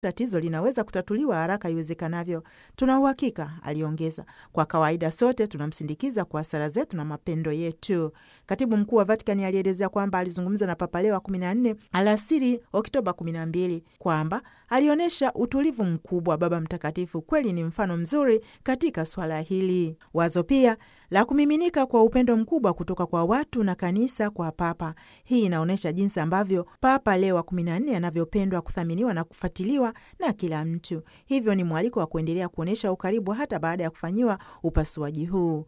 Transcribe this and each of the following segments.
tatizo linaweza kutatuliwa haraka iwezekanavyo. Tuna uhakika, aliongeza. Kwa kawaida sote tunamsindikiza kwa sala zetu na mapendo yetu. Katibu mkuu wa Vatikani alielezea kwamba alizungumza na Papa Leo wa 14 alasiri Oktoba 12 kwamba alionyesha utulivu mkubwa. Baba Mtakatifu kweli ni mfano mzuri katika swala hili. Wazo pia la kumiminika kwa upendo mkubwa kutoka kwa watu na kanisa kwa Papa. Hii inaonyesha jinsi ambavyo Papa Leo wa 14 anavyopendwa, kuthaminiwa na kufuatiliwa na kila mtu. Hivyo ni mwaliko wa kuendelea kuonyesha ukaribu hata baada ya kufanyiwa upasuaji huu.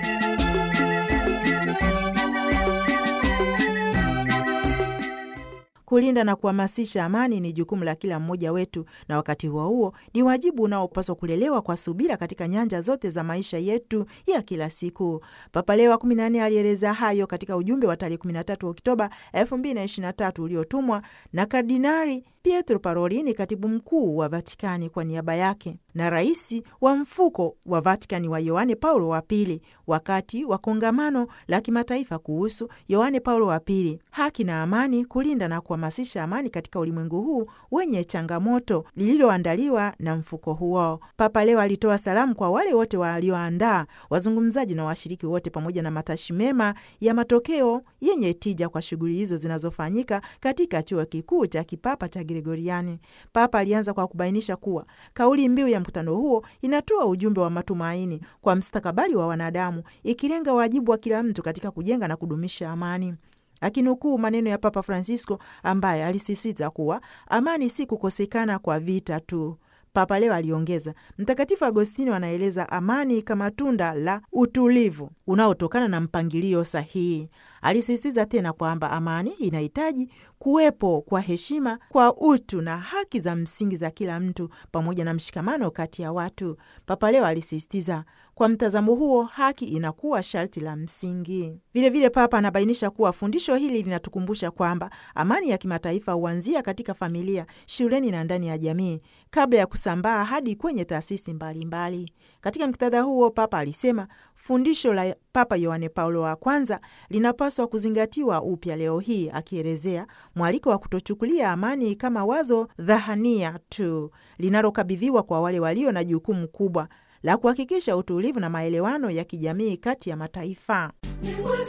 Kulinda na kuhamasisha amani ni jukumu la kila mmoja wetu, na wakati huo huo ni wajibu unaopaswa kulelewa kwa subira katika nyanja zote za maisha yetu ya kila siku. Papa Leo wa 14 alieleza hayo katika ujumbe wa tarehe 13 Oktoba 2023 uliotumwa na Kardinari Pietro Parolini, katibu mkuu wa Vatikani, kwa niaba yake na rais wa mfuko wa Vatikani wa Yohane Paulo wa Pili wakati wa kongamano la kimataifa kuhusu Yohane Paulo wa Pili, haki na amani, kulinda na kuhamasisha amani katika ulimwengu huu wenye changamoto, lililoandaliwa na mfuko huo. Papa leo alitoa salamu kwa wale wote walioandaa, wazungumzaji na washiriki wote, pamoja na matashi mema ya matokeo yenye tija kwa shughuli hizo zinazofanyika katika chuo kikuu cha kipapa cha Gregoriani. Papa alianza kwa kubainisha kuwa kauli mbiu ya mkutano huo inatoa ujumbe wa matumaini kwa mstakabali wa wanadamu, ikilenga wajibu wa kila mtu katika kujenga na kudumisha amani. Akinukuu maneno ya Papa Francisco ambaye alisisitiza kuwa amani si kukosekana kwa vita tu. Papa leo aliongeza, Mtakatifu Agostino anaeleza amani kama tunda la utulivu unaotokana na mpangilio sahihi. Alisisitiza tena kwamba amani inahitaji kuwepo kwa heshima kwa utu na haki za msingi za kila mtu pamoja na mshikamano kati ya watu. Papa leo alisisitiza kwa mtazamo huo haki inakuwa sharti la msingi. Vilevile, Papa anabainisha kuwa fundisho hili linatukumbusha kwamba amani ya kimataifa huanzia katika familia, shuleni na ndani ya jamii kabla ya kusambaa hadi kwenye taasisi mbalimbali. Katika muktadha huo, Papa alisema fundisho la Papa Yohane Paulo wa kwanza linapaswa kuzingatiwa upya leo hii, akielezea mwaliko wa kutochukulia amani kama wazo dhahania tu linalokabidhiwa kwa wale walio na jukumu kubwa la kuhakikisha utulivu na maelewano ya kijamii kati ya mataifa.